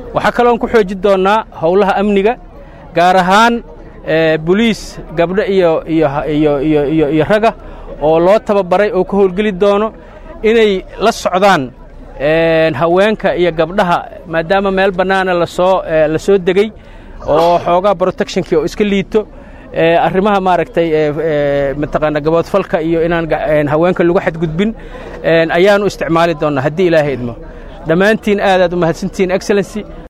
waxaa kaloon ku xoojin doonnaa howlaha amniga gaar ahaan boliis gabdho iyo iyo raga oo loo tababaray oo ka howlgeli doono inay la socdaan haweenka iyo gabdhaha maadaama meel bannaana lasoo la soo degey oo xoogaa protectionkii oo iska liito arrimaha maaragtay mataqaana gaboodfalka iyo inaan haweenka lagu xadgudbin ayaanu isticmaali doonnaa haddii ilaahay idmo dhammaantiin aadaad u mahadsantihiin excellency